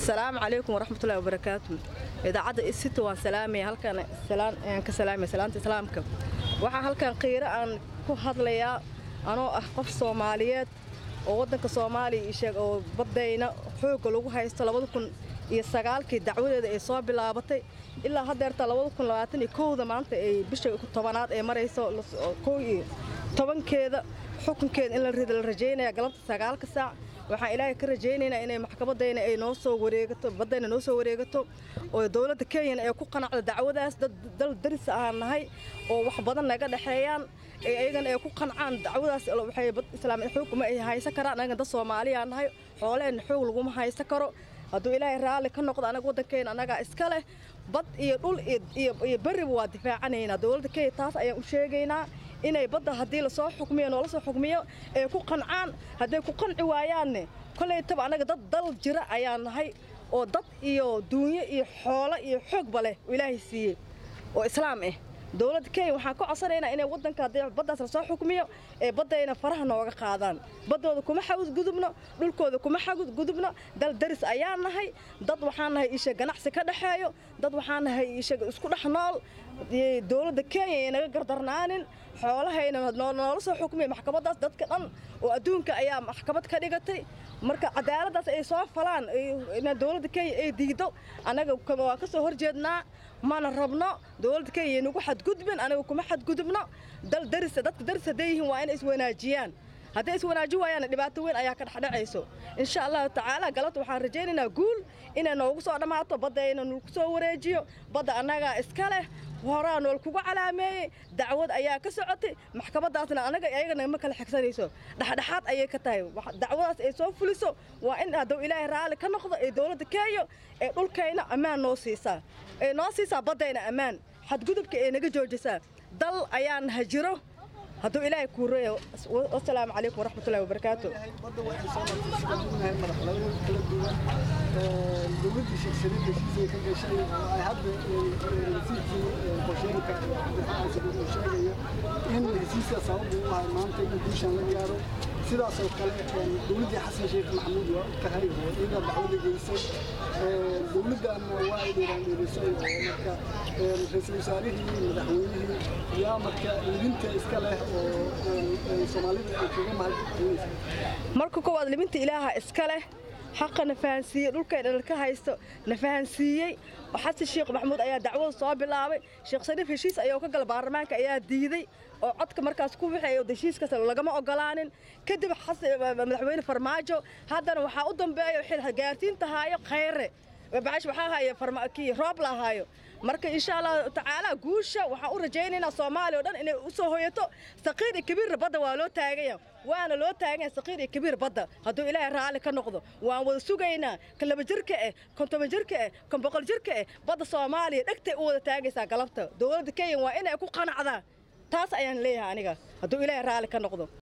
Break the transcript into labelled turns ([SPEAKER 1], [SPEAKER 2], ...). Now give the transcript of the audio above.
[SPEAKER 1] asalaamu calaykum waraxmatullahi wabarakaatu idaacadda isita waan salaamaya halkan aan ka salaamaya salaanta islaamka waxaa halkan qiiro aan ku hadlayaa anoo ah qof soomaaliyeed oo waddanka soomaaliya isheeg oo baddayna xoogga lagu haysto labada kun iyo sagaalkii dacwadeeda ay soo bilaabatay ilaa haddeerta labada kun labaatan iyo kowda maanta ay bisha tobanaad ee marayso kow iyo tobankeeda xukunkeeda in la rida la rajaynaya galabta sagaalka saac waxaan ilaahay ka rajaynaynaa inay maxkamadayna ay noo soo wareegato baddayna noo soo wareegato oo dowladda kenyana ay ku qanacdo dacwadaas dad dal daris aan nahay oo wax badan naga dhexeeyaan ayagana ay ku qancaan dacwadaas waxay bad islaamiya xoog kuma ay haysan karaan anaga dad soomaaliyaa nahay xoolaheenna xoog laguma haysan karo hadduu ilaahay raalli ka noqdo anaga waddankeena annagaa iska leh bad iyo dhul iyo berriba waa difaacanaynaa dowladda kenya taas ayaan u sheegaynaa inay badda haddii lasoo xukmiyo noola soo xukmiyo ay ku qancaan hadday ku qanci waayaanne kollaytaba annaga dad dal jira ayaan nahay oo dad iyo duunyo iyo xoolo iyo xoogba leh oo ilaahay siiyey oo islaam ah dowladda kenya waxaan ka codsanaynaa inay waddanka haddii baddaas lasoo xukmiyo ee baddayna faraha nooga qaadaan baddooda kuma xagudgudubno dhulkooda kuma xagudgudubno dal daris ayaan nahay dad waxaan nahay isha ganacsi ka dhexeeyo dad waxaan nahay isha isku dhex nool dowladda kenya ay naga gardarnaanin xoolahayna noola soo xukmiya maxkamaddaas dadka dhan oo adduunka ayaa maxkamad ka dhigatay marka cadaaladdaas ay soo falaan dowladda kenya ay diido annaga waa ka soo horjeednaa mana rabno dowladda kenya nagu xadgudbin anaga kuma xadgudubno dal daris dadka daris hadday yihiin waa inay iswanaajiyaan hadday iswanaaji waayaanna dhibaato weyn ayaa ka dhexdhacayso insha allahu tacaala galabta waxaan rajaynaynaa guul inay noogu soo dhammaato baddayna nulku soo wareejiyo badda annagaa iska leh horaa nool kugu calaameeyey dacwad ayaa ka socotay maxkamaddaasna anaga ayagana ma kala xigsanayso dhexdhexaad ayay ka tahay dacwadaas ay soo fuliso waa in hadduu ilaahay raalli ka noqdo ee dowladda kenya ee dhulkayna ammaan noo siisaa ee noo siisaa baddayna ammaan xadgudubka ee naga joojisaa dal ayaan hajiro hadduu ilaahay kuu reeyo wasalaamu calaykum waraxmatullahi wabarakaatu
[SPEAKER 2] badda waxay soo martay sida ognahay madaxweyne kala duwan dowladdii shirkadda heshiisay ka gashay oo ay hadda rasiidkii qorsheynka cabdiraxmaan sabuur uu sheegayo in heshiiska sababu u ahay maanta in guushan la gaaro sidaas oo kale dowladdii xasan sheekh maxamuud waa u tahay oo iyada dacwada geysay dowladdaanna waa ay dhiiraangelisay oo marka ra-iisul wasaarihii madaxweynihii yaa marka libinta iska leh oo soomaalida ay kaga mahadcelinaysa
[SPEAKER 1] marka koowaad libinta ilaaha iska leh xaqa na fahansiiyey dhulkay dhalka haysto na fahansiiyey xasan sheekh maxamuud ayaa dacwada soo bilaabay sheekh shariif heshiis ayuu ka gala baarlamaanka ayaa diiday oo codka markaas ku wixii heshiiskaas lagama ogolaanin kadib madaxweyne farmaajo haddana waxaa u dambeeyo xil gaarsiinta haayo khayre bacash waxaa haayo kii roob la haayo marka insha allahu tacaala guusha waxaan u rajaynaynaa soomaaliya o dhan inay u soo hoyato saqiir iyo kabiirna badda waa loo taaganya waana loo taaganya saqiir iyo kabiir badda hadduu ilaahay raalli ka noqdo waan wada sugaynaa kan laba jirka eh kan toban jirka eh kan boqol jirka eh badda soomaaliya dhegtay u wada taagaysaa galabta dowladda kenya waa inay ku qanacdaa taas ayaan leeyahay aniga hadduu ilaahay raalli ka noqdo